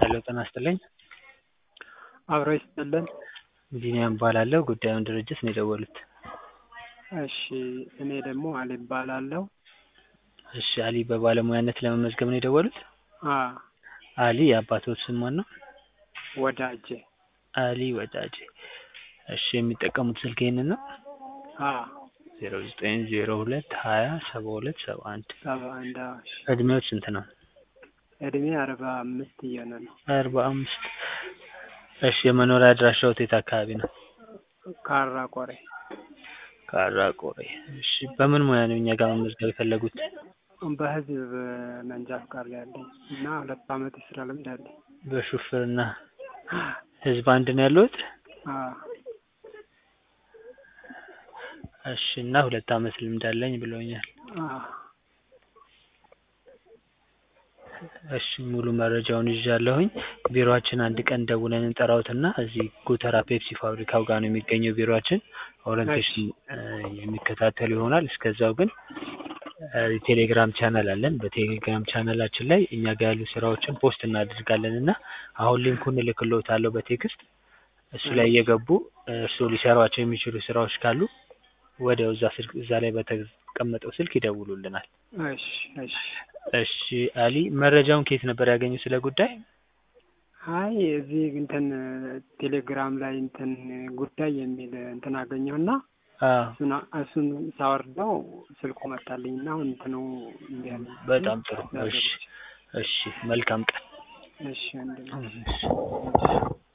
ሄሎ ጤና ይስጥልኝ። አብሮ ይስጥልን። ቢኒያም እባላለሁ። ጉዳዩን ድርጅት ነው የደወሉት። እሺ እኔ ደግሞ አሊ እባላለሁ። እሺ አሊ በባለሙያነት ለመመዝገብ ነው የደወሉት? አ አሊ የአባቶት ስም ማን ነው? ወዳጄ አሊ ወዳጄ። እሺ የሚጠቀሙት ስልክ ይሄንን ነው? አ ዜሮ ዘጠኝ ዜሮ ሁለት ሀያ ሰባ ሁለት ሰባ አንድ ሰባ አንድ አዎ፣ እሺ። እድሜዎት ስንት ነው? እድሜ አርባ አምስት እየሆነ ነው። አርባ አምስት እሺ የመኖሪያ አድራሻዎት የት አካባቢ ነው? ካራ ቆሬ ካራ ቆሬ። እሺ በምን ሙያ ነው እኛ ጋር መመዝገብ የፈለጉት? በህዝብ መንጃ ፍቃድ ላይ ያለኝ እና ሁለት አመት የስራ ልምድ አለኝ። በሹፍርና ህዝብ አንድ ነው ያለሁት? አ እሺ እና ሁለት አመት ልምድ አለኝ ብለውኛል። አ እሺ ሙሉ መረጃውን ይዣለሁኝ። ቢሮአችን አንድ ቀን ደውለን እንጠራዎትና እዚህ ጎተራ ፔፕሲ ፋብሪካው ጋር ነው የሚገኘው ቢሮአችን። ኦሪንቴሽን የሚከታተሉ ይሆናል። እስከዛው ግን የቴሌግራም ቻናል አለን። በቴሌግራም ቻናላችን ላይ እኛ ጋር ያሉ ስራዎችን ፖስት እናደርጋለን እና አሁን ሊንኩን እልክልዎታለሁ በቴክስት እሱ ላይ እየገቡ እርስዎ ሊሰሯቸው የሚችሉ ስራዎች ካሉ ወዲያው እዛ ስልክ እዛ ላይ በተቀመጠው ስልክ ይደውሉልናል። እሺ እሺ እሺ አሊ መረጃውን ከየት ነበር ያገኙት ስለ ጉዳይ? አይ እዚህ እንትን ቴሌግራም ላይ እንትን ጉዳይ የሚል እንትን አገኘሁና አዎ እሱን እሱን ሳወርደው ስልኩ መጣልኝ እና አሁን እንትኑ እንዲህ አለኝ። በጣም ጥሩ። እሺ እሺ መልካም ቀን። እሺ አንድ ነው። እሺ